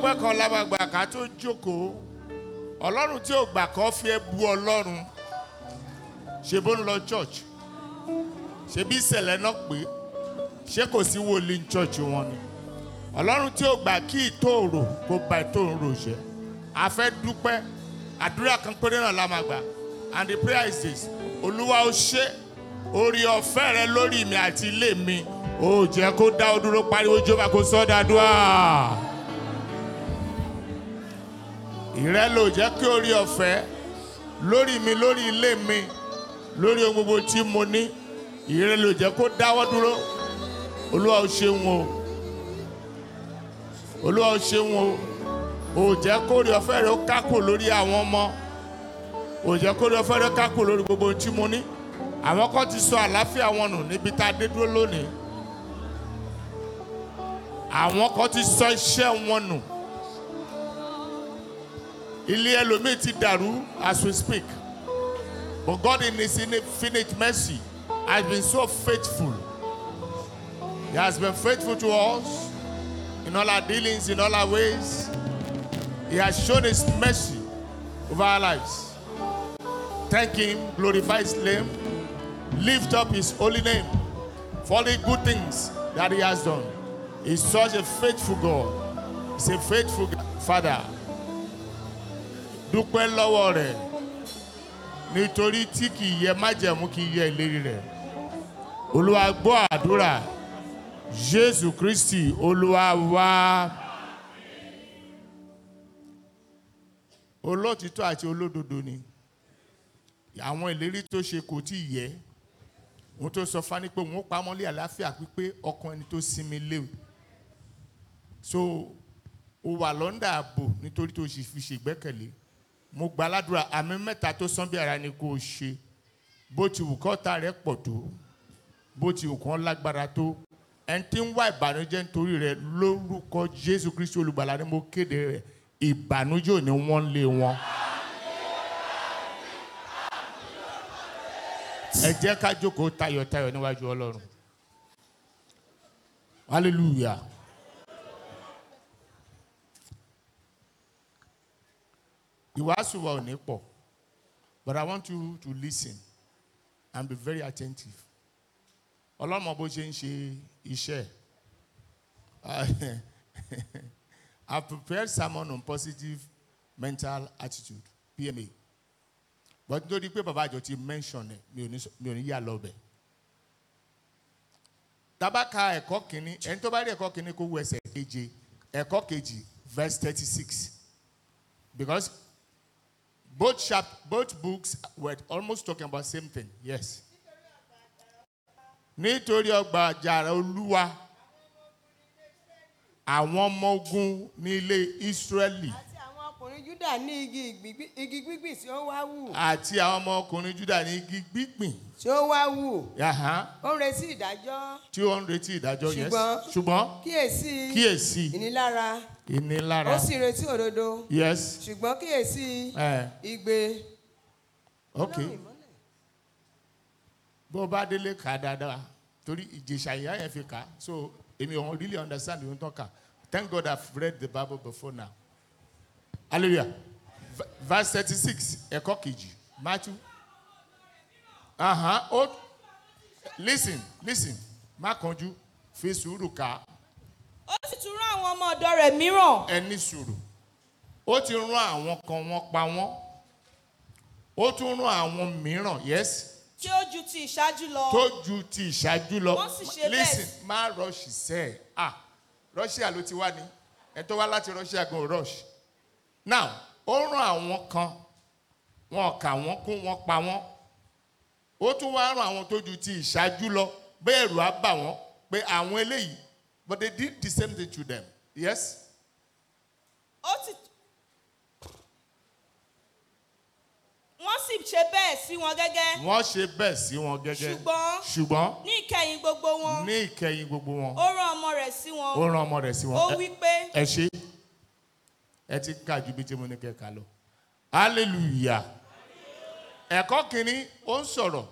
ọpẹ́ kan lábàgbà ká tó jókòó ọlọ́run tí ò gbà kọ́ fi ẹ́ bu ọlọ́run ṣe bó ń lọ church ṣe bí ìṣẹ̀lẹ̀ náà pé ṣé kò sí wòlíì ní church wọn ni ọlọ́run tí ò gbà kí ìtòòrò kó ba ìtòòrò jẹ́ a fẹ́ dúpẹ́ àdúrà kan péré náà la máa gbà and the prayer is this olúwa ó ṣe orí ọ̀fẹ́ rẹ lórí mi àti ilé mi ó jẹ́ kó dá ọ dúró pariwo jọba kó sọ́ dáadúrà ìrẹ́ ló jẹ́ kí orí ọ̀fẹ́ lórí mi lórí ilé mi lórí ohun gbogbo tí mo ní ìrẹ́ ló jẹ́ kó dáwọ́ dúró olúwa ó ṣeun o olúwa ó ṣeun o ò jẹ́ kó orí ọ̀fẹ́ rẹ ó kákò lórí àwọn ọmọ ò jẹ́ kó orí ọ̀fẹ́ rẹ kákò lórí gbogbo ohun tí mo ní àwọn kan ti sọ àlàáfíà wọn nù níbi tá a dé dúró lónìí àwọn kan ti sọ iṣẹ́ wọn nù ilé ẹlòmíì ti dàrú as we speak but God in his infinite mercy has been so faithful he has been faithful to us in all our dealings in all our ways he has shown his mercy over our lives thank him glorify his name lift up his holy name for the good things that he has done he's such a faithful God he's a faithful father dúpẹ́ lọ́wọ́ rẹ̀ nítorí tí kì í yẹ májẹ̀mú kì í yẹ ìlérí rẹ̀ olúwa gbọ́ àdúrà jésù kristi olúwa wá. olóòtítọ́ àti olódodo ni àwọn ìlérí tó ṣe kò tí ì yẹ òun tó sọ fani pé òun ó pamọ́lé àlàáfíà pípé ọkàn ẹni tó sinmi léwu so o wà lọ́ndà ààbò nítorí tó sì fi ṣègbẹ́kẹ̀lé mo gba aládùúrà àmì mẹ́ta tó sán bí ara ni kò ṣe bó ti wù kọ́ta rẹ̀ pọ̀ tó bó ti wù kán lágbára tó ẹni tí ń wá ìbànújẹ́ nítorí rẹ̀ lórúkọ jésù kristu olùgbàlà ni mo kéde rẹ̀ ìbànújẹ́ ò ní wọ́n lé wọn. ẹ jẹ́ ká jókòó tayọ̀tayọ̀ níwájú ọlọ́run hallelujah. ìwàásù wa ò ní pọ̀ but I want you to listen and be very attentive ọlọ́mọ bó ṣe ń ṣe iṣẹ́ I prepared sermon on positive mental attitude PMA but nítorí pé bàbá àjọ ti mention ẹ̀ mi ò ní mi ò ní yà lọ bẹ̀ tabaka ẹ̀kọ́ kìíní ẹni tó bá rí ẹ̀kọ́ kìíní kó wo ẹsẹ̀ keje ẹ̀kọ́ kejì verse thirty six because both chap both books were almost talking about same thing yes nítorí ọgbà àjàrà olúwa àwọn ọmọ ogun ní ilé israẹli àti àwọn ọkùnrin júdà ní igi ìgbígbí- igi gbígbìn tí ó wá wù àti àwọn ọmọ ọkùnrin juda ní igi gbígbìn tí ó wá wù yàhán ó ń retí ìdájọ́ tí ó ń retí ìdájọ́ yes Ṣùgbọ́n- ṣùgbọ́n kíyèsí kíyèsí ìnilára ìnilára ó sì retí òdodo yes ṣùgbọ́n kíyèsí ẹ igbe ok bó o bá délé kà á dáadáa torí ìjèṣà ìyá yẹn fi kà á so èmi ò really understand ìwé tó kà thank God I've read the Bible before now hallelujah V- verse thirty six ẹ̀kọ́ kejì Matthew uh-huh. oh, listen listen má kánjú fi sùúrù kà á ó sì tún rán àwọn ọmọ ọ̀dọ́ rẹ̀ mìíràn ẹni sùúrù ó ti rán àwọn kan wọ́n pa wọ́n ó tún rán àwọn mìíràn yes tí ó ju ti ìṣáájú lọ tó ju ti ìṣáájú lọ Wọ́n sì ṣe bẹ́ẹ̀. listen má rush sẹ́ ẹ̀ ah Russia ló ti wá ní ẹ tó wá láti Russia gan ò rush now ó rán àwọn kan wọn kà wọ́n kún wọ́n pa wọ́n ó tún wá rán àwọn tó ju ti ìṣáájú lọ bẹ́ẹ̀ ẹ̀rù á bà wọ́n pé àwọn eléyìí but they did the same thing to them yes ó sì wọ́n sì ṣe bẹ́ẹ̀ sí wọn gẹ́gẹ́ wọ́n ṣe bẹ́ẹ̀ sí wọn gẹ́gẹ́ Ṣùgbọ́n- ṣùgbọ́n ní ìkẹyìn gbogbo wọn ní ìkẹyìn gbogbo wọn ó rán ọmọ rẹ̀ sí wọn ó rán ọmọ rẹ̀ sí wọn ó Ẹ- wí pé ẹ ṣe ẹ ti ká ju bí tí mo ní kẹ́ ká lọ hallelujah ẹ̀kọ́ kìíní ó ń sọ̀rọ̀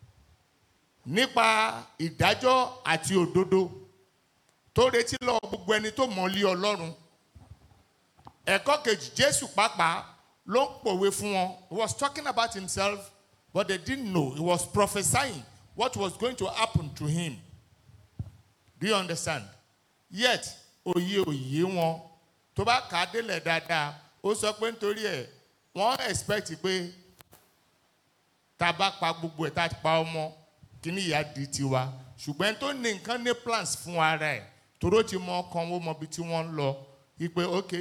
nípa ìdájọ́ àti òdodo tó retí lọ gbogbo ẹni tó mọ̀ lé ọlọ́run ẹ̀kọ́ kejì jésù pàápàá ló ń pòwe fún wọn he was talking about himself but they didn't know he was prophesying what was going to happen to him do you understand yet òye òye wọn tó bá kà á délẹ̀ dáadáa ó sọ pé nítorí ẹ̀ wọ́n expect pé tá a bá pa gbogbo ẹ̀ tá a pa ọmọ kíní ìyá di tiwa ṣùgbọ́n tó ní nǹkan ní plans fún ara ẹ̀ toró ti mọ ọkàn ó mọ ibi tí wọ́n ń lọ wípé ok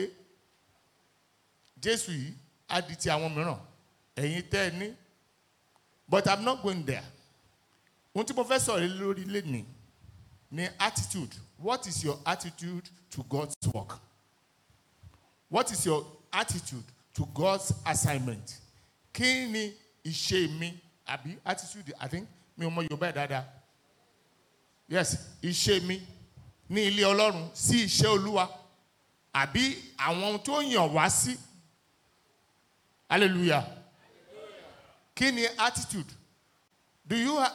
jésù yìí á di ti àwọn mìíràn ẹ̀yin tẹ́ ẹ ní but i'm not going there ohun tí mo fẹ́ sọ̀rọ̀ lé lórí lẹ́nìí ni attitude what is your attitude to god's work what is your attitude to god's assignment kí ni ìṣe mi àbí attitude i think mi ò mọ yorùbá ẹ̀ dáadáa yes ìṣe mi ní ilé ọlọ́run sí iṣẹ́ olúwa àbí àwọn ohun tó yàn wá sí hallelujah kí ni attitude do you have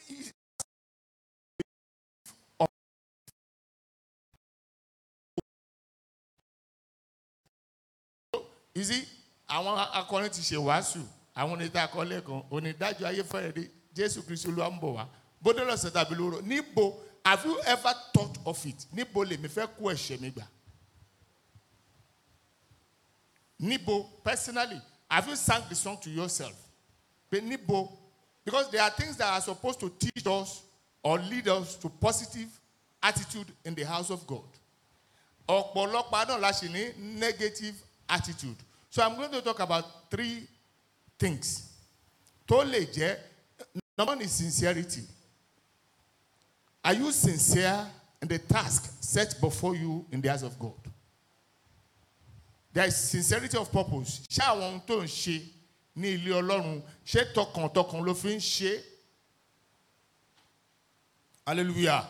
you see àwọn akọrin ti ṣe wàásù àwọn oníta akọlẹ kan onídàájọ ayé fẹrẹ dé jésù kristu olúwa ń bọ wá bóde lọsẹ tàbí lóró níbo have you ever thought of it níbo lèmi fẹ kó ẹsẹ mi gbà níbo personally have you sang the song to yourself pé níbo because there are things that are supposed to teach us or lead us to positive attitude in the house of god ọ̀pọ̀lọpọ̀ náà la ṣì ní negative attitude so i'm going to talk about three things tó lè jẹ́ number one is sincerity are you sincere in the task set before you in the house of god there is sincerity of purpose ṣé àwọn ohun tó ń ṣe ní ilé ọlọ́run ṣé tọkàntọkàn ló fi ń ṣe hallelujah.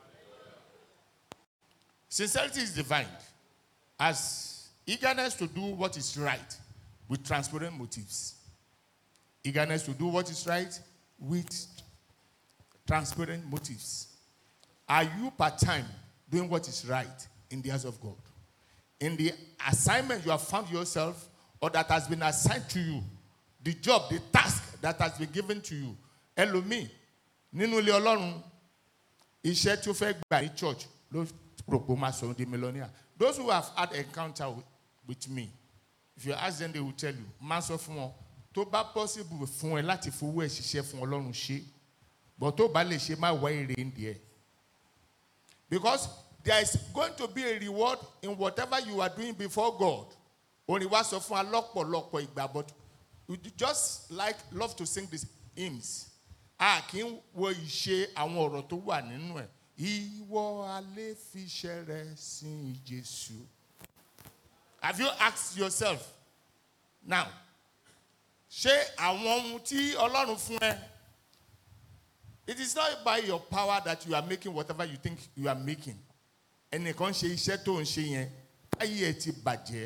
Sincerity is defined as eagerness to do what is right with transparent motives. Eagerness to do what is right with transparent motives. Are you part time doing what is right in the eyes of God? In the assignment you have found yourself or that has been assigned to you, the job, the task that has been given to you. Ẹlòmíì nínú ilé Ọlọ́run iṣẹ́ tí ó fẹ́ gbà ní church ló rò pé ó máa sọ di millionaire those who have had encounter with, with me if you ask them they will tell you máa sọ fún wọn tó bá possible fún ẹ láti fowó ẹ ṣiṣẹ́ fún ọlọ́run ṣe but tó bá lè ṣe má wá èrè ń díẹ̀ because there is going to be a reward in whatever you are doing before God orin wa sọ fún wa lọ́pọ̀lọpọ̀ ìgbà but we just like love to sing these hymns a kì í wo ìṣe àwọn ọ̀rọ̀ tó wà nínú ẹ̀ ìwọ alẹ́ fiṣẹ́ rẹ sin jésù. have you asked yourself now ṣé àwọn ohun tí ọlọ́run fún ẹ it is not by your power that you are making whatever you think you are making ẹnìkan ṣe iṣẹ́ tó ń ṣe yẹn ayé ẹ ti bàjẹ́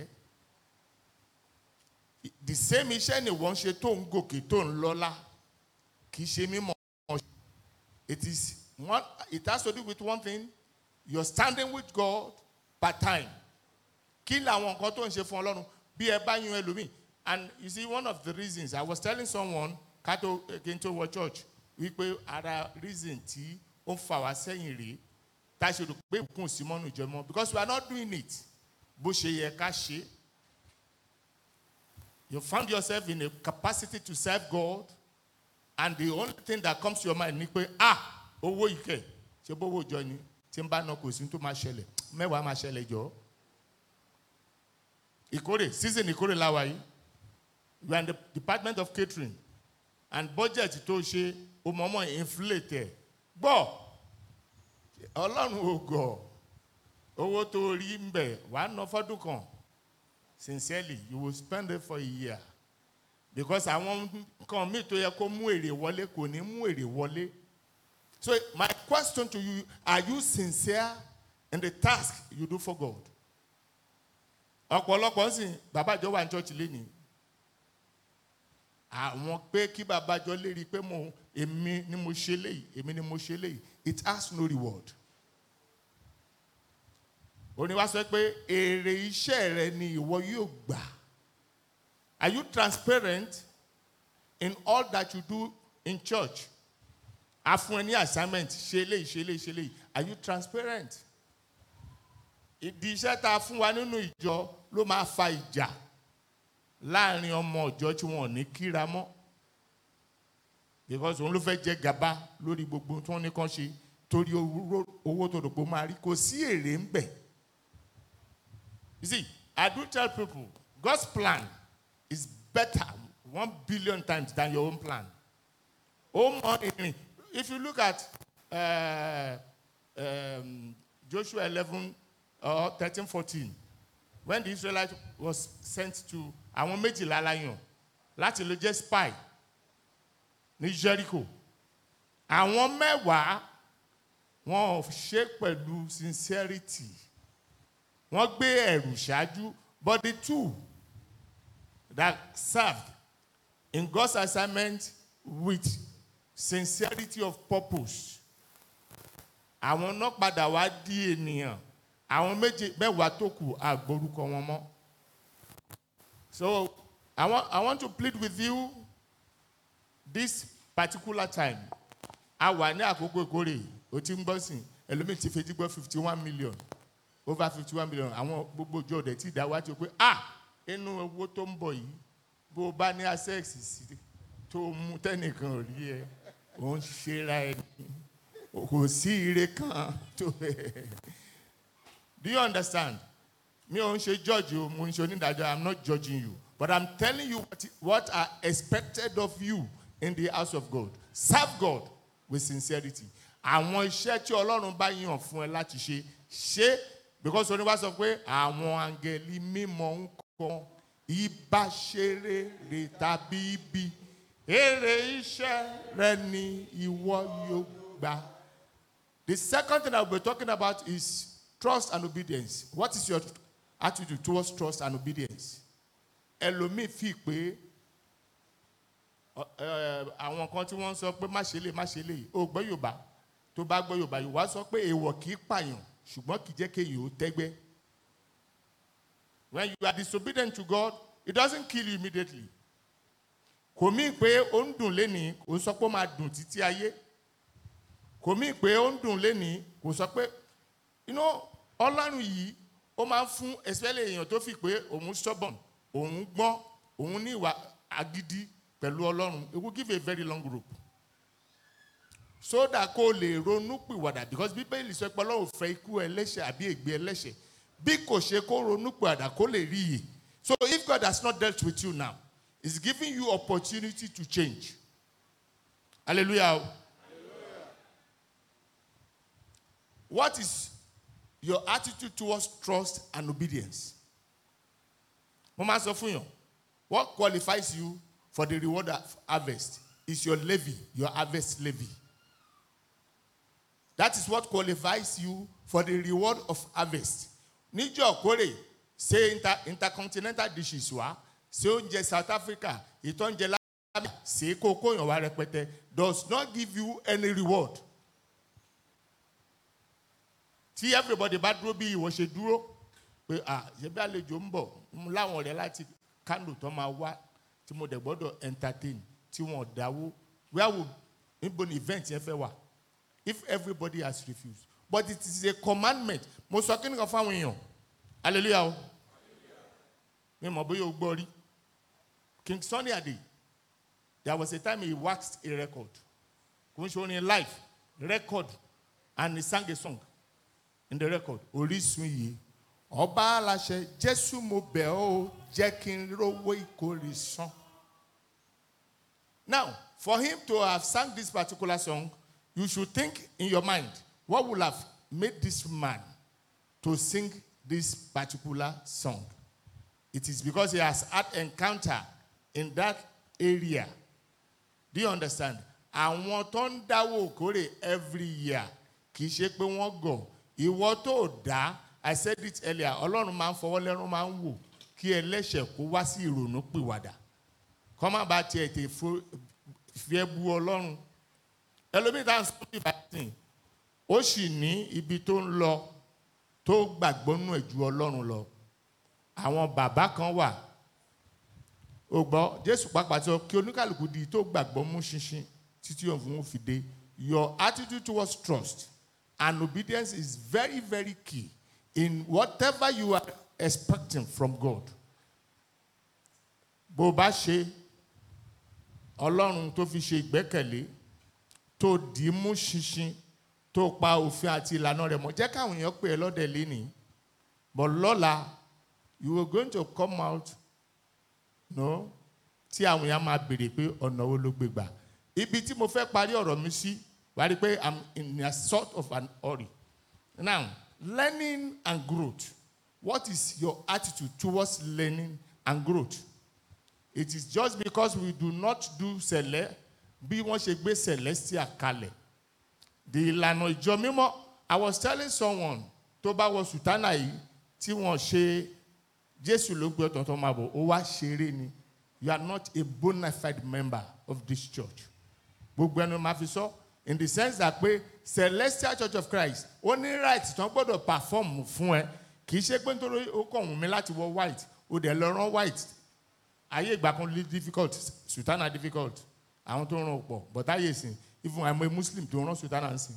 the same iṣẹ́ ni wọ́n ṣe tó ń gòkè tó ń lọ́lá kì í ṣe mímọ́ it is one it has to do with one thing you're standing with God part time kí làwọn nǹkan tó ń ṣe fún ọlọ́run bí ẹ bá yan ẹlòmíì and you see one of the reasons I was telling someone kátó kí n tó wọ church wípé ara reason tí ó ń fà wá sẹ́yìn rèé tá a ṣe rò pé ìkún sí mọ́nú ìjọmọ́ because we are not doing it bó ṣe yẹ ká ṣe you found yourself in a capacity to serve God and the only thing that comes to your mind ni pé ah owó ìkẹ ṣe bówó jọ ni tí n bá ná kò sí tó máa ṣẹlẹ̀ mẹ́wàá máa ṣẹlẹ̀ jọ. ìkórè season ìkórè láwa yìí you are in the department of catering and budget tó ṣe o mọ̀ọ́mọ̀ inflate ẹ̀ gbọ́ ọlọ́run ò gọ̀ owó tó rí ń bẹ̀ wàá ná fọ́dún kan sincerely you will spend it for a year because àwọn nǹkan míì tó yẹ kó mú èrè wọlé kò ní mú èrè wọlé. So my question to you, are you sincere in the task you do for God? ọ̀pọ̀lọpọ̀ ń sìn babájọ́ wà ní church lẹ́nìí àwọn pé kí babájọ́ lérí pé mo èmi ni mo ṣe léyìí èmi ni mo ṣe léyìí it has no reward òní wá sọ pé èrè iṣẹ́ rẹ ni ìwọ yóò gbà are you transparent in all that you do in church a fún ẹ ní assignment ṣe eléyìí ṣe eléyìí ṣe eléyìí are you transparent ìdí iṣẹ́ tá a fún wa nínú ìjọ ló máa fa ìjà láàrin ọmọ ìjọ tí wọn ò ní kíra mọ́ because òun ló fẹ́ jẹ gàba lórí gbogbo tí wọ́n ní kàn ṣe torí owó owó tó dòpò máa rí kò sí èrè ń bẹ̀. you see i do tell people god's plan is better one billion times than your own plan. ó mọ ìrìn if you look at uh, um, joshua eleven or thirteen fourteen when the israelites was sent to àwọn méjìlá láyàn láti lè jẹ́ spy ní jericho àwọn mẹ́wàá wọn ò ṣe pẹ̀lú sincerity wọ́n gbé ẹ̀rù ṣáájú but the two that served in God's assignment with sincerity of purpose àwọn náà padà wá di ènìyàn àwọn méje mẹ́wàá tó kù àgbórúkọ wọn mọ́ so I want, I want to plead with you this particular time a wà ní àkókò ìkórè o ti ń gbọ́ sìn ẹlòmíì ti fetí gbọ́ fifty one million over fifty one million àwọn gbogbo ìjọ ọ̀dẹ̀ tí ìdáwà ti o pé ah inú owó tó ń bọ̀ yìí bó o bá ní access sí tó o mú tẹ́nìkan ò rí ẹ ò ń ṣera ẹ ní kò sí ire kan tó do you understand mi ò ń ṣe judge o mo ń ṣe onídàájọ́ i'm not judging you but i'm telling you what, what are expected of you in the house of God serve God with sincerity àwọn iṣẹ́ tí ọlọ́run bá yàn fún ẹ láti ṣe ṣe because oníwà sọ pé àwọn angẹ̀lì mímọ́ ń kọ́ ibà ṣeré rè tàbí ibi èrè iṣẹ́ rẹ ni ìwọ yóò gbà. The second thing I will be talking about is trust and obedience. What is your attitude towards trust and obedience? Ẹlòmíì fi pé ọ- ẹ, àwọn kan tí wọ́n ń sọ pé má ṣe lè má ṣe lè o gbọ́ Yorùbá tó bá gbọ́ Yorùbá Yorùbá sọ pé èèwọ̀ kì í pààyàn ṣùgbọ́n kì í jẹ́ kéèyàn ó tẹ́gbẹ́. When you are disobedient to God, it doesn't kill you immediately. Kò mí pé ó ń dùn lénìí, kò ń sọ pé ó máa dùn títí ayé. Kò mí pé ó ń dùn lénìí, kò sọ pé you know Ọlọ́run yìí ó máa ń fún especially èèyàn tó fi pé òun stubborn, òun gbọ́n, òun ní ìwà agídí pẹ̀lú Ọlọ́run. It will give a very long rope. So that kó lè ronú pìwàdà because Bíbélì sọ pé Ọlọ́run fẹ́ ikú ẹlẹ́ṣẹ̀ àbí ègbé ẹlẹ́ṣẹ̀ bí kò ṣe kó ronú pìwàdà kó lè rí iyè. So if God has not dealt with you now, He's giving you opportunity to change. Hallelujah. What is your attitude towards trust and obedience? Mo máa sọ fún yàn, what qualifies you for the reward of harvest is your levy, your harvest levy. That is what qualifies you for the reward of harvest. Níjọ́ kórè ṣe inter intercontinental dishes wá ṣe oúnjẹ South Africa ìtọ́njẹ lábẹ́ ṣe kókó yàn wá rẹpẹtẹ does not give you any reward. Tí everybody bá dúró bí ìwọ ṣe dúró pé à ṣe bí àlejò ń bọ̀ mo láwọn ọ̀rẹ́ láti Kano tó máa wá tí mo dẹ̀ gbọ́dọ̀ entertain tí wọ́n dáwó where would níbo ni event yẹn fẹ́ wà if everybody has refused but it is a commandment mo sọ kí ni kan fáwọn èèyàn hallelujah o mi mọ̀ bóyá o gbọ́ rí King Sunny Ade there was a time he waxed a record kò ń ṣe orin live record and he sang a song in the record Orísun yìí ọba aláṣẹ Jésù mo bẹ̀ ọ́ jẹ́ kí n rówó ìkórè san. Now, for him to have sung this particular song, you should think in your mind what would have made this man to sing this particular song. It is because he has had encounter in that area. Do you understand? Àwọn tó ń dáwọ́ òkórè every year kì í ṣe pé wọ́n gọ̀. Ìwọ tó dá, I said it earlier, Ọlọ́run máa ń fọwọ́ lẹ́rún máa ń wò kí ẹlẹ́ṣẹ̀ kó wá sí ìrònú pìwàdà kọ́ má ba tiẹ̀ tè fo fi ẹ́ bu ọlọ́run ẹlòmíì tá à ń sọ bí ìbátan ó sì ní ibi tó ń lọ tó gbàgbọ́ nù ẹ̀ ju ọlọ́run lọ àwọn bàbá kan wà ó gbọ́ jésù pàápàá sọ kí oníkàlùkù di tó gbàgbọ́ mú ṣinṣin títí òun fi dé your attitude towards trust and obedience is very very key in whatever you are expecting from God bó o bá ṣe ọlọ́run tó fi ṣe ìgbẹ́kẹ̀lé tó dì í mú ṣinṣin tó pa òfin àti ìlànà rẹ̀ mọ́ jẹ́ káwọn èèyàn pè é lọ́dẹ̀ lénìí but lọ́la you were going to come out no tí àwọn èèyàn máa béèrè pé ọ̀nà wo ló gbé gbà ibi tí mo fẹ́ parí ọ̀rọ̀ mi sí wà á rí i pé i'm in a sort of an hurry now learning and growth what is your attitude towards learning and growth it is just because we do not do sẹ̀lẹ̀ bí wọ́n ṣe gbé celestial kalẹ̀ the ìlànà ìjọ mímọ́ i was telling someone tó bá wọ sùtánà yìí tí wọ́n ṣe jésù ló gbé ọ̀tọ̀ tó máa bọ̀ ó wá ṣeré ni you are not a bona fide member of this church gbogbo ẹnu máa fi sọ in the sense that pé celestial church of christ ó ní right tó ń gbọ́dọ̀ perform fún ẹ kì í ṣe pé nítorí ó kàn wù mí láti wọ white ó dẹ̀ lọ rán white ayé ìgbà kan lè difficult sultana difficult àwọn tó ń ràn pọ̀ but ayé ìsìn even àmọ́ muslim tó ń rán sultana ń sìn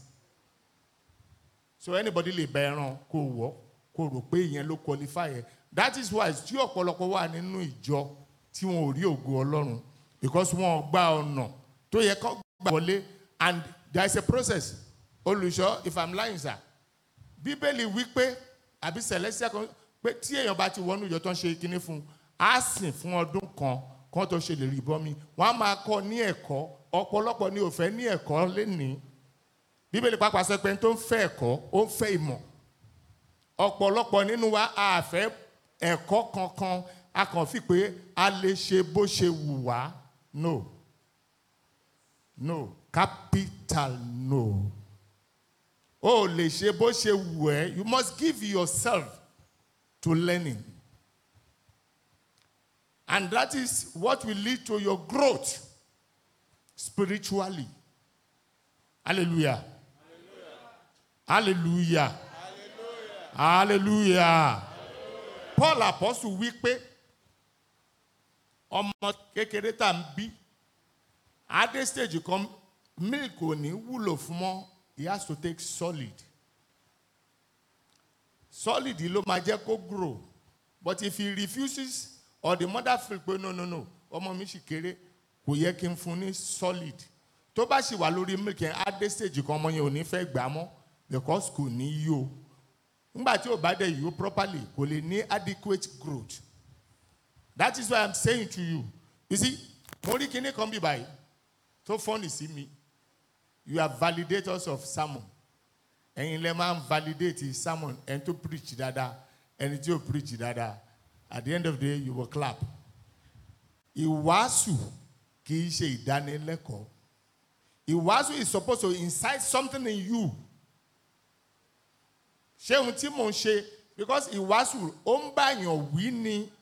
so anybody lè bẹ ẹran kó wọ̀ kó rò pé ìyẹn ló qualify ẹ that is why tí ọ̀pọ̀lọpọ̀ wà nínú ìjọ tí wọn ò rí ògo ọlọ́run because wọn ò gba ọ̀nà tó yẹ kó gbà wọlé and there is a process olùṣọ́ if i'm lying sir bíbélì wí pé àbí celestial kan pé tí èèyàn bá ti wọnú ìjọ tó ń ṣe kinní fún un á sìn fún ọdún kan kán tó ṣe lè rí bọ́mi wọ́n á máa kọ́ ní ẹ̀kọ́ ọ̀pọ̀lọpọ̀ ni ò fẹ́ ní ẹ̀kọ́ lénìí bíbélì pàápàá sọ pé tó ń fẹ́ ẹ̀kọ́ ó ń fẹ́ ìmọ̀ ọ̀pọ̀lọpọ̀ nínú wa a fẹ́ ẹ̀kọ́ kankan a kàn fi pé a lè ṣe bó ṣe wù wá no no capital no o lè ṣe bó ṣe wù ẹ́ you must give yourself to learning and that is what will lead to your growth spiritually hallelujah hallelujah hallelujah paul apostle wí pé ọmọ kékeré tá à ń bí adé stage kan milk ò ní wúlò fún mọ́ he has to take solid solid ló máa jẹ́ kó grow but if he refuses or the mother feel pé no no no ọmọ mi sì kéré kò yẹ kí n fún ní solid tó bá sì wà lórí milk yẹn adé stage kan ọmọ yẹn ò ní fẹ́ gbà mọ́ because kò ní yó nígbà tí ò bá dẹ̀ yó properly kò lè ní adequate growth that is why i'm saying to you you see mo rí kíní kan bí báyìí tó fọ́nì sí mi you are validators of sermon ẹ̀yin lẹ máa ń validate sermon ẹni tó preach dáadáa ẹni tí ò preach dáadáa at the end of the day you will clap ìwàásù kì í ṣe ìdánilẹ́kọ̀ọ́ ìwàásù is supposed to incite something in you ṣé ohun tí mò ń ṣe because ìwàásù ó ń báyàn wí ni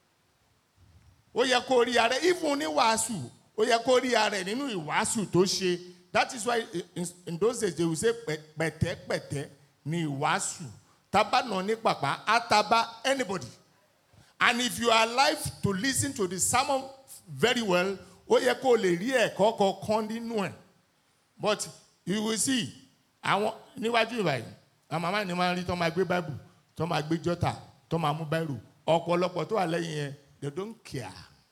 ó yẹ kó rí ara even ní wàásù ó yẹ kó rí ara ẹ̀ nínú ìwàásù tó ṣe that is why in, in those days they will say pẹ̀tẹ́pẹ̀tẹ́ ní ìwàásù tábànà ní pàpà àtàbà anybody and if you are alive to listen to the sermon very well ó yẹ kó lè rí ẹ̀kọ́ kọ̀ọ̀kan nínú ẹ̀ but you will see àwọn níwájú ìbàyìí àwọn màmá ni máa ń rí tó máa gbé báìbù tó máa gbé jọ́tà tó máa mú báìrù ọ̀pọ̀lọpọ̀ tó wà lẹ́yìn yẹn they don't care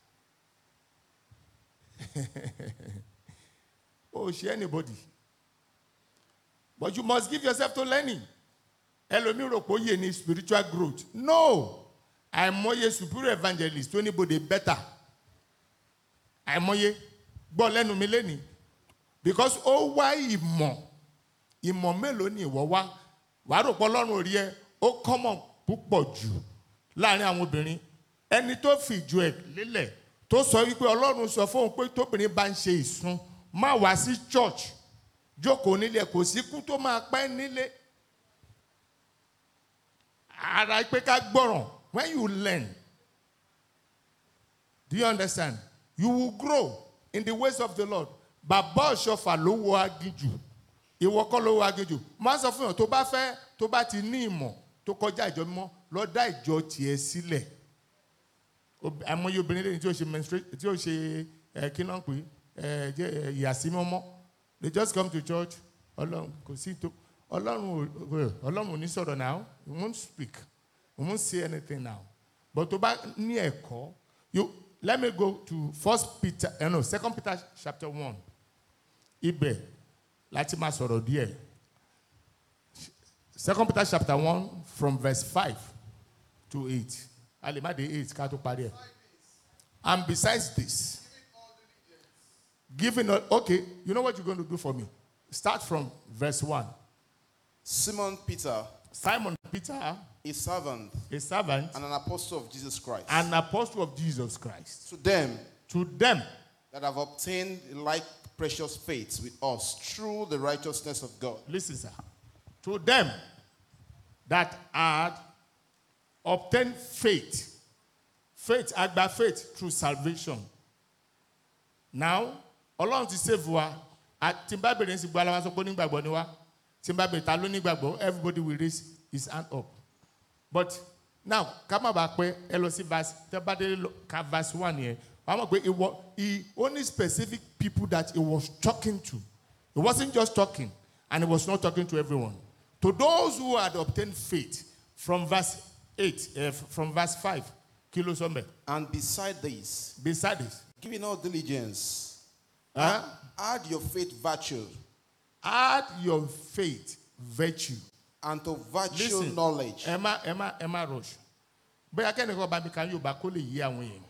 o ṣe anybody but you must give yourself to learning ẹlòmíì rò pé ó yẹ ní spiritual growth no àìmọye superior evangelist tó níbodè better àìmọye gbọ́ lẹ́nu mi lẹ́ni because ó wá ìmọ̀ ìmọ̀ mélòó ni ìwọ wá wàá rò pé ọlọ́run ò rí ẹ ó kọ́mọ̀ púpọ̀ jù láàrin àwọn obìnrin ẹni tó fìjú ẹ̀ lélẹ̀ tó sọ wípé ọlọ́run sọ fóun pé tóbìnrin bá ń ṣe ìsun má wá sí church jókòó nílé kò sí kú tó máa pẹ́ nílé ara pé ká gbọ́ràn when you learn do you understand you will grow in the ways of the lord bàbá ọ̀ṣọ́fà ló wọ aginjù ìwọ kọ́ ló wọ aginjù má sọ fún yàn tó bá fẹ́ tó bá ti ní ìmọ̀ tó kọjá ìjọ mímọ́ lọ dá ìjọ tiẹ̀ sílẹ̀ Ob- àìmọye obìnrin lẹ́yìn tí ó ṣe menstruation tí ó ṣe ẹ kí náà pé ẹ jẹ ẹ ìyàsímọ́mọ́ they just come to church ọlọ́run kò sí tó ọlọ́run ò ọlọ́run ò ní sọ̀rọ̀ now he won't speak he won't say anything now but tó bá ní ẹ̀kọ́ you let me go to first peter eh, no second peter chapter one ibẹ̀ láti máa sọ̀rọ̀ díẹ̀ second peter chapter one from verse five to eight a lè má dé eight ká tó parí ẹ̀ and besides this giving all okay you know what you're going to do for me start from verse one Simon Peter, simon peter a servant a servant and an apostle of Jesus Christ, an apostle of jesus christ to them to them that have obtained like precious faith with us through the righteousness of God. listen sir to them that had obtained faith faith agba faith through salvation now ọlọ́run ti save wa a- tí n bá bèrè sí gbọ́ aláwa sọ pé onígbàgbọ́ ni wa tí n bá bèrè ta ló nígbàgbọ́ everybody will raise his hand up but now ká má bàa pẹ́ ẹ lọ sí verse tẹ́ bá dé lọ- ka verse one yẹn wàá mọ̀ pé ìwọ he only specific people that he was talking to he wasn't just talking and he was not talking to everyone to those who had obtained faith from verse eight uh, from verse five kí ló sọ mẹ́ And beside this, beside this giving all diligence, huh? add your faith virtue, add your faith virtue and to virtue listen knowledge, ẹ má ẹ má ẹ má rush bóyá kẹ́nìkan bá mi kan yóò bá kó lè yí àwọn èèyàn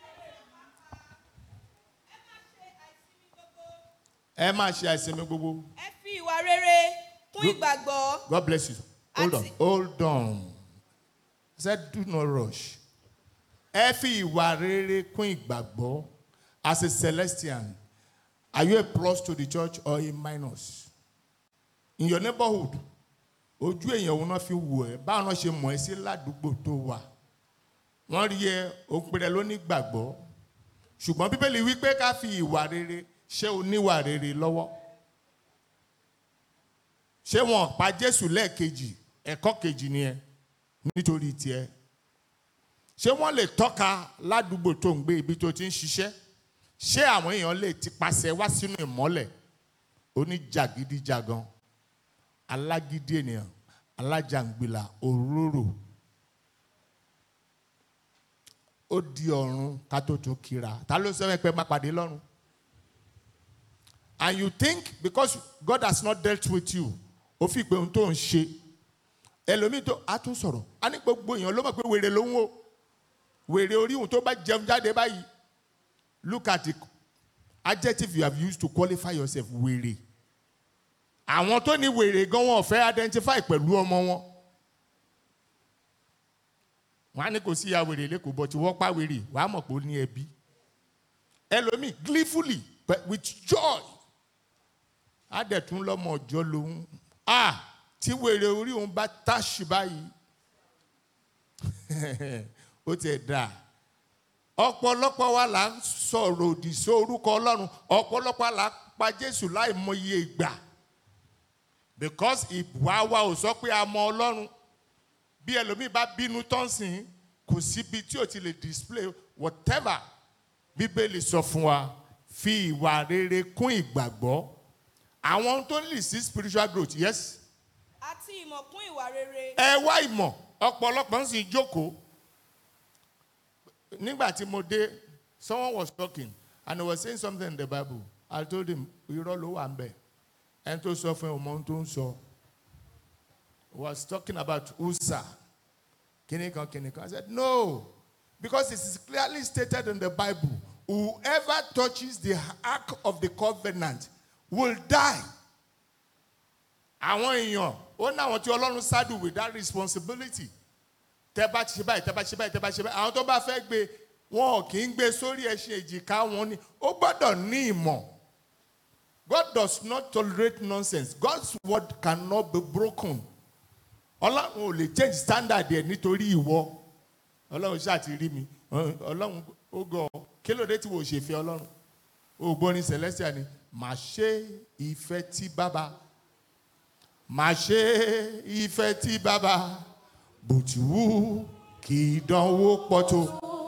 ẹ má ṣe àìsinmi gbogbo ẹ fi ìwà rere kún ìgbàgbọ́ god bless you hold on Àti- hold on i said do not rush ẹ fi ìwà rere kún ìgbàgbọ́ as a celestian are you a plus to the church or a minus in your neighborhood ojú èèyàn òun náà fi wù ẹ́ báwọn náà ṣe mọ̀ ẹ́ sí ládùúgbò tó wà wọ́n rí ẹ òpèrè lóní gbàgbọ́ ṣùgbọ́n bíbélì wípé ká fi ìwà rere ṣé o níwà rere lọ́wọ́ ṣé wọn pa jésù lẹ́ẹ̀kejì ẹ̀kọ́ kejì ni ẹ nítorí tiẹ̀ ṣé wọ́n lè tọ́ka ládùúgbò tó ń gbé ibi tó ti ń ṣiṣẹ́ ṣé àwọn èèyàn lè ti pàṣẹ wá sínú ìmọ́lẹ̀ oníjàgídíjàgan alágídí ènìyàn alájàngbìlà òróró ó di ọ̀run ká tó tún kíra ta ló sọ pé má pàdé lọ́run and you think because God has not dealt with you ó fi pé ohun tó ń ṣe ẹlòmíì tó a tún sọ̀rọ̀ a ní gbogbo èèyàn ló mọ̀ pé wèrè ló ń wò wèrè orí òun tó bá jẹun jáde báyìí look at the adjective you have used to qualify yourself wèrè àwọn tó ní wèrè gan wọn ò fẹ́ identify pẹ̀lú ọmọ wọn wọn á ní kò sí ìyá wèrè lẹ́kọ̀ọ́ bọ̀ tí wọ́n pa wèrè wàá mọ̀ pé ó ní ẹbí ẹlòmíì gleefully but with joy á dẹ̀ tún lọ́mọ ọjọ́ lòun ah tí wèrè orí òun bá táṣì báyìí ó tiẹ̀ dáa ọ̀pọ̀lọpọ̀ wa là ń sọ̀rọ̀ òdì sí orúkọ ọlọ́run ọ̀pọ̀lọpọ̀ là ń pa jésù láì mọye ìgbà because ìwà wa ò sọ pé a mọ ọlọ́run bí ẹlòmíì bá bínú tán sìn kò síbi tí o ti lè display whatever bíbélì sọ fún wa fi ìwà rere kún ìgbàgbọ́ àwọn tó ń lì sí spiritual growth yes àti ìmọ̀ kún ìwà rere ẹ wá ìmọ̀ ọ̀pọ̀lọpọ̀ ń sì jókòó nígbà tí mo dé someone was talking and he was saying something in the bible i told him irọ́ ló wà ń bẹ̀ ẹni tó sọ fún ẹ ọmọ ohun tó ń sọ he was talking about usa kìnìkan kìnìkan i said no because it is clearly stated in the bible whoever touches the ark of the covenant will die àwọn èèyàn ó ní àwọn tí ọlọ́run saddle with that responsibility tẹ bá ti ṣe báyìí tẹ bá ṣe báyìí tẹ bá ṣe báyìí àwọn tó bá fẹ́ gbé wọn ò kì í gbé sórí ẹṣin èjìká wọn ni ó gbọ́dọ̀ ní ìmọ̀ God does not tolerate nonsense God's word cannot be broken ọlọ́run ò lè change standard ẹ̀ nítorí ìwọ ọlọ́run ṣáà ti rí mi ọlọ́run ó gọ kí ló dé tí wò ó ṣe fẹ́ ọlọ́run ó gbórin celestial ni màá ṣe ìfẹ́ tí bàbá màá ṣe ìfẹ́ tí bàbá bó ti wù kí ìdánwò pọ̀ tó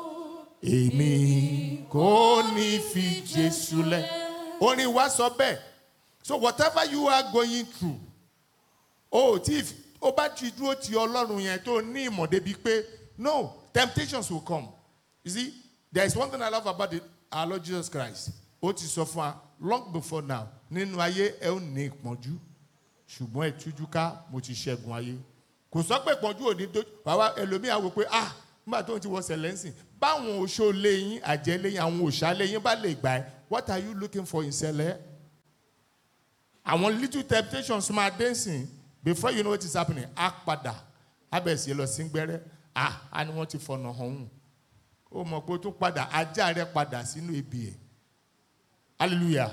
èmi kò ní fi jésù lẹ̀ orin wa sọ bẹ́ẹ̀ so whatever you are going through o tí o bá ti dúró ti ọlọ́run yẹn tó ní ìmọ̀ débi pé no temptations will come you see there is one thing i love about the, our lord jesus christ ó ti sọ fún wa long before now nínú ayé ẹ ó ní ìpọ́njú ṣùgbọ́n ìtújú ká mo ti ṣẹ́gun ayé kò sọ pé ìpọ́njú ò ní tó bàbá ẹlòmíà wò pé ah nígbà tó ń ti wọ sẹlẹ́nsìn báwọn oṣó léyìn àjẹ́ léyìn àwọn òṣà léyìn bá lè gbà ẹ́ what are you looking for in sẹlẹ̀ àwọn little temptations máa dé sìn before you know what is happening á padà á bẹ̀ sí lọ sí gbẹ́rẹ́ ah á ní wọ́n ti fọ̀nà hàn ó mọ̀ pé ó tún padà ajá rẹ̀ padà sínú ibi ẹ̀ hallelujah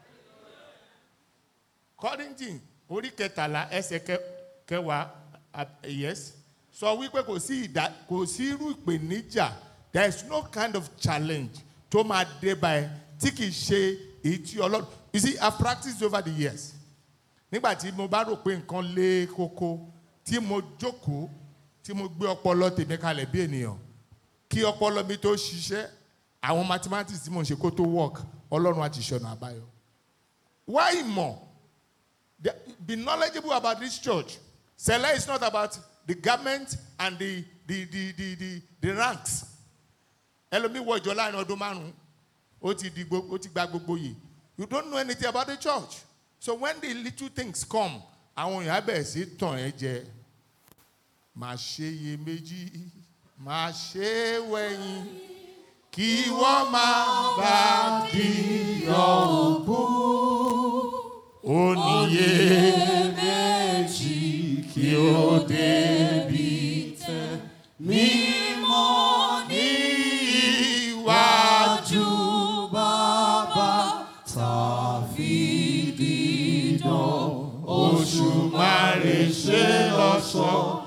kọ́rìntìn orí kẹtàlá ẹsẹ̀ kẹ- kẹwàá ah, yes sọ wípé kò sí ìdá kò sí irú ìpèníjà there is no kind of challenge tó máa dé báyìí tí kì í ṣe èyí tí ọlọ́run you see i practiced over the years nígbà tí mo bá rò pé nǹkan lé koko tí mo jókòó tí mo gbé ọpọlọ tèmi kalẹ̀ bí ènìyàn kí ọpọlọ mi tó ṣiṣẹ́ àwọn mathematics tí mo ń ṣe kó tó work ọlọ́run àti ìṣọ̀nà àbáyọ. why more The- be knowledgeable about this church sele is not about the garment and the the the the the, the ranks ẹlòmíì wọ ìjọ láàrin ọdún márùn ó ti di gbo ó ti gba gbogbo yìí you don't know anything about the church so when the little things come àwọn èèyàn á bẹ̀rẹ̀ sí tàn ẹ́ jẹ máa ṣe iye méjì máa ṣe é wẹ̀yìn kí wọ́n máa bá di ọ̀gbun ó níye méjì kí ó débi tẹ́ mímọ́ ní iwájú bàbá tàfi dídán oṣù márùn ṣe lọ́sọ̀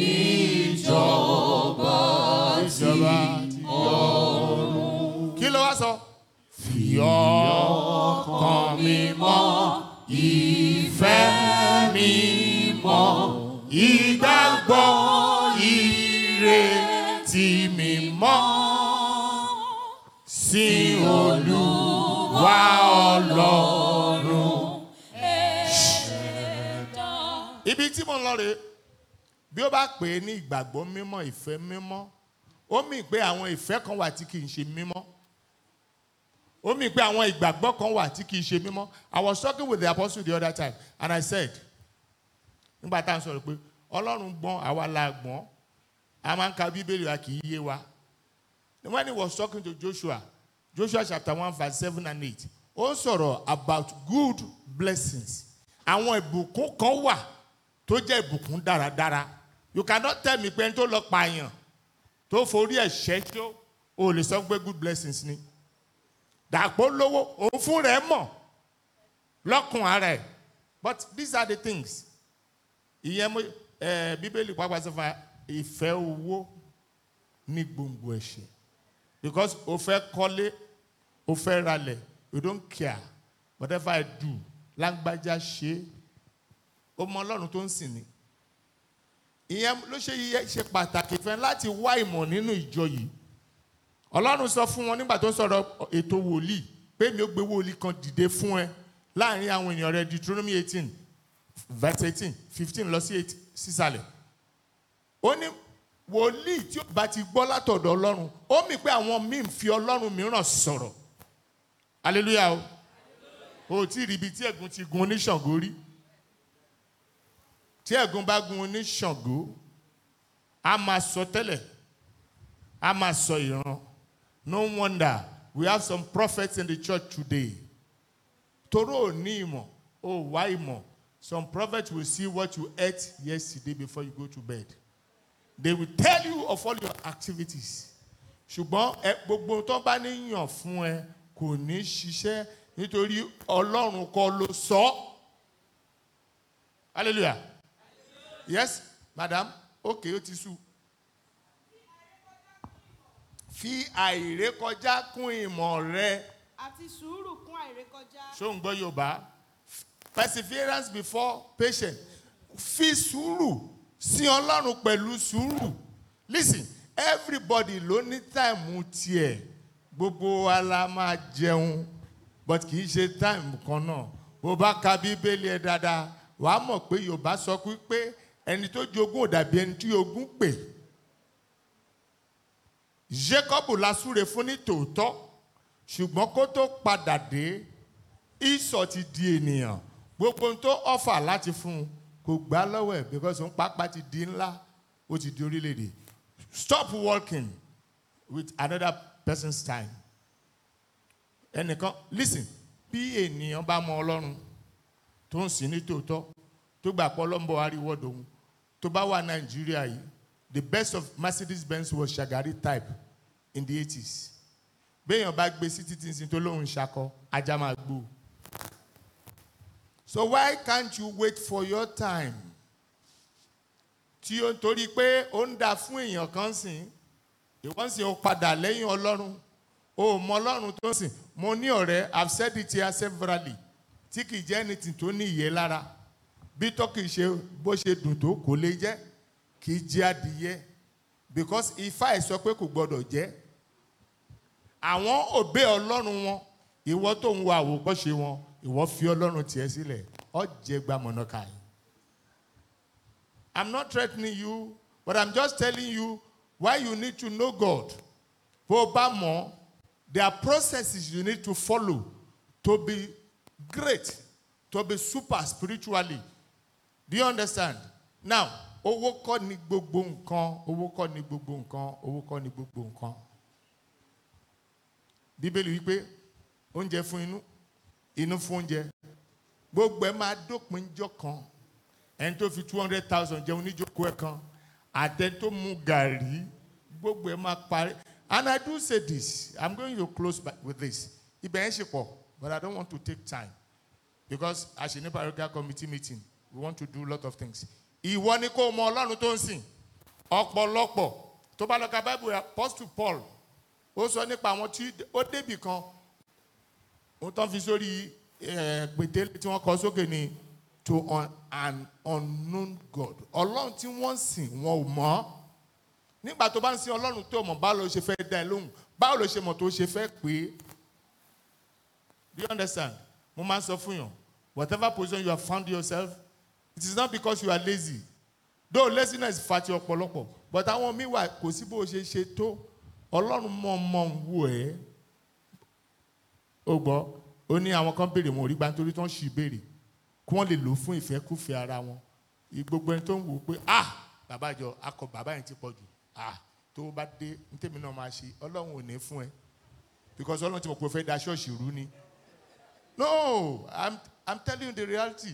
níjọba ìjọba ti ọ̀run. kí ló wá sọ. fi ọkàn mi mọ́ ìfẹ́ mi mọ́ ìgbàgbọ́ ìrètí mi mọ́ sí olúwa ọlọ́run. ibi tí mo ń lọ rèé bí ó bá pè é ní ìgbàgbọ́ mímọ́ ìfẹ́ mímọ́ ó mì pé àwọn ìfẹ́ kan wà tí kì í ṣe mímọ́ ó mì pé àwọn ìgbàgbọ́ kan wà tí kì í ṣe mímọ́ I was talking with the apostle the other time and I said nígbà tá à ń sọ̀rọ̀ pé ọlọ́run gbọ́n àwa la gbọ́n a máa ń ka bíbélì wa kì í yé wa when he was talking to Joshua Joshua chapter one verse seven and eight ó ń sọ̀rọ̀ about good blessings àwọn ìbùkún kan wà tó jẹ́ ìbùkún dáradára you cannot tell me pé ẹni tó lọ pààyàn tó forí ẹ̀ ṣẹ́jọ́ o lè sọ pé good blessings ni dàpọ̀ lówó òun fún rẹ̀ mọ̀ lọ́kùn ara ẹ̀ but these are the things ìyẹn mo ẹ bíbélì pàápàá sọ fún wa ìfẹ́ owó ní gbòǹgbò ẹ̀ṣẹ̀ because o fẹ́ kọ́lé o fẹ́ ralẹ̀ you don't care whatever I do lágbájá ṣe é ó mọ ọlọ́run tó ń sìn ní ìyẹn ló ṣe yẹ ṣe pàtàkì fẹ́ láti wá ìmọ̀ nínú ìjọ yìí ọlọ́run sọ fún wọn nígbà tó ń sọ̀rọ̀ ètò wòlíì pé mi ò gbé wòlíì kan dìde fún ẹ láàrin àwọn èèyàn rẹ Deuteronomy eighteen verse eighteen fifteen lọ sí eight sísàlẹ̀ ó ní wòlíì tí ó bá ti gbọ́ látọ̀dọ̀ ọlọ́run ó mì pé àwọn míì ń fi ọlọ́run mìíràn sọ̀rọ̀ hallelujah o ò tí ì rí ibi tí ẹ̀gún ti gun oníṣàngó rí tí ẹ̀gún bá gun oníṣàngó a máa sọ tẹ́lẹ̀ a máa sọ ìran no wonder we have some prophets in the church today toro ò ní ìmọ̀ ó wá ìmọ̀ some prophets will see what you ate yesterday before you go to bed they will tell you of all your activities ṣùgbọ́n ẹ gbogbo tó bá níyàn fún ẹ kò ní ṣiṣẹ́ nítorí ọlọ́run kọ́ ló sọ ọ́ hallelujah yes madam okay ó ti sú fi àìrékọjá kún ìmọ̀ rẹ àti sùúrù kún àìrékọjá. ṣó ń gbọ́ yorùbá perseverance before patience fi sùúrù sin ọlọ́run pẹ̀lú sùúrù listen everybody ló ní táìmù tiẹ̀ gbogbo wa la máa jẹun but kì í ṣe táìmù kan náà bó bá ka bíbélì ẹ dáadáa wàá mọ̀ pé yorùbá sọ pé ẹni tó jogún ò dàbí ẹni tí ogún pè jacob la súre fún ní tòótọ́ ṣùgbọ́n kó tó padà dé ìsọ̀ ti di ènìyàn gbogbo ohun tó ọ̀fà láti fún un kò gbá lọ́wọ́ ẹ̀ because òun pápá ti di ńlá ó ti di orílẹ̀-èdè stop working with another person's time ẹnìkan listen bí ènìyàn bá mọ ọlọ́run tó ń sìn ní tòótọ́ tó gbà pọ̀ lọ́nbọ̀ àríwọ̀dọ̀ òun tó bá wà nàìjíríà yìí the best of mercedes benz was shagari type in the eighties béèyàn bá gbé sí títí sin tó lóun ṣakọ ajá máa gbó so why can't you wait for your time tí ó ń torí pé ó ń dà fún èèyàn kan sìn ìwọ́n sì ó padà lẹ́yìn ọlọ́run o ò mọ ọlọ́run tó ń sìn mo ní ọ̀rẹ́ i've said it here severally tí kì í jẹ́ anything tó ní ìyẹ́ lára bí tó kì í ṣe bó ṣe dùn tó kò lè jẹ́ kì í jẹ́ adìyẹ because ifá ẹ̀ sọ pé kò gbọ́dọ̀ jẹ́ àwọn òbí ọlọ́run wọn ìwọ tó ń wo àwòkọ́ṣe wọn ìwọ fi ọlọ́run tiẹ̀ sílẹ̀ ọ jẹ́ gbàmọ̀nà káyìí. I'm not threatening you, but I'm just telling you why you need to know God. Bó o bá mọ̀, there are processes you need to follow to be great, to be super spiritually. Do you understand? Now, owó kọ́ ni gbogbo nǹkan, owó kọ́ ni gbogbo nǹkan, owó kọ́ ni gbogbo nǹkan. Bíbélì wípé oúnjẹ fún inú, inú fún oúnjẹ. Gbogbo ẹ máa dópin jọ kan ẹni tó fi two hundred thousand jẹun níjókòó ẹ̀ kan àtẹni tó mu gàrí gbogbo ẹ̀ máa parí and I do say this I'm going to close by, with this ibẹ̀ yẹn ṣe pọ̀ but I don't want to take time because as a parochial committee meeting we want to do a lot of things ìwọ ni kò mọ ọlọ́run tó ń sìn ọ̀pọ̀lọpọ̀ tó bá lọ ka bible apostle Paul ó sọ nípa àwọn tí ó débì kan ó tán fi sórí pétélé tí wọ́n kọ sókè ni to un, an unknown God ọlọ́run tí wọ́n sìn wọn ò mọ̀ nígbà tó bá ń sin ọlọ́run tó mọ̀ báwo ló ṣe fẹ́ dá ẹ lóhùn báwo ló ṣe mọ̀ tó ṣe fẹ́ pé do you understand mo máa ń sọ fún yàn whatever position you have found yourself it is not because you are lazy though laziness fati ọ̀pọ̀lọpọ̀ but àwọn míì wà kò sí bó o ṣe ṣe tó ọlọ́run mọ̀ mọ̀ ń wò ẹ́ ó gbọ́ ó ní àwọn kan béèrè wọn ò rí gbà nítorí tó ń ṣì béèrè kí wọ́n lè lò fún ìfẹ́kúfẹ́ ara wọn gbogbo ẹni tó ń wò ó pé ah bàbá àjọ akọ bàbá yẹn ti pọ̀ jù ah tó bá dé ní tèmi náà máa ṣe ọlọ́run ò ní fún ẹ because ọlọ́run ti mọ̀ pé o fẹ́ da ṣọ́ọ̀ṣì rú ni no i'm i'm telling you the reality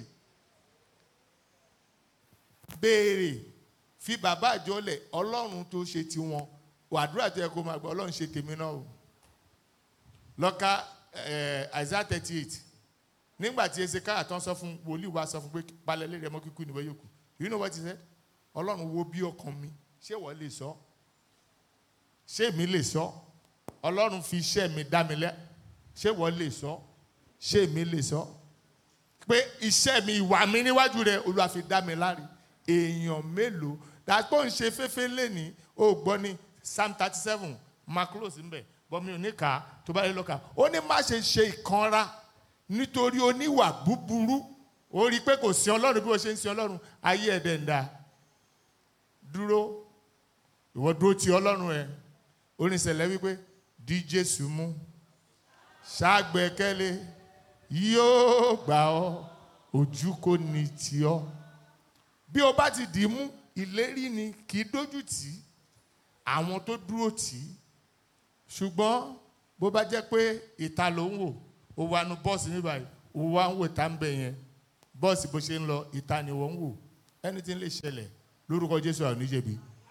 béèrè fi bàbá àjọ lẹ̀ ọlọ́run tó ṣe tiwọn wàdúrà tó yẹ kó máa gbọ́ ọlọ́run ṣe tèmi náà o lọ́ka Isaiah thirty eight nígbà tí ezekiah tán sọ fún wòlíì wa sọ fún pé balẹ̀lẹ́ rẹ̀ mọ́ kíkú ìnìwọ̀ yòókù you know what he said ọlọ́run wo bí ọkàn mi ṣé wọ́n lè sọ ṣé mi lè sọ ọlọ́run fi iṣẹ́ mi dá mi lẹ́ ṣé wọ́n lè sọ ṣé mi lè sọ pé iṣẹ́ mi ìwà mi níwájú rẹ̀ olúwa fi dá mi láre èèyàn mélòó dàpọ̀ ń ṣe fẹ́fẹ́ lẹ́ni ó gbọ́ ní psalm thirty seven mark close ń bẹ̀ bọ́ mi ò ní kà á tó bá yẹ lọ́ka ó ní má ṣe ṣe ìkanra nítorí oníwà búburú ó rí i pé kò sí ọlọ́run bí wọ́n ṣe ń sin ọlọ́run ayé ẹ̀dẹ̀ ń da dúró ìwọ dúró ti ọlọ́run ẹ oníṣẹ̀lẹ̀ wípé di jésù mú ṣàgbẹ́kẹ̀lé yóò gbà ọ́ ojú kò ní tì ọ́ bí o bá ti dì í mú ìlérí ni kì í dójú tì í àwọn tó dúró tì í ṣùgbọ́n bó bá jẹ́ pé ìta ló ń wò ó wà nù bọ́ọ̀sì níbà yìí ó wà ń wò tá ń bẹ̀ yẹn bọ́ọ̀sì bó ṣe ń lọ ìta ni wọ́n ń wò anything lè ṣẹlẹ̀ lórúkọ jésù àwọn oníjẹ̀bi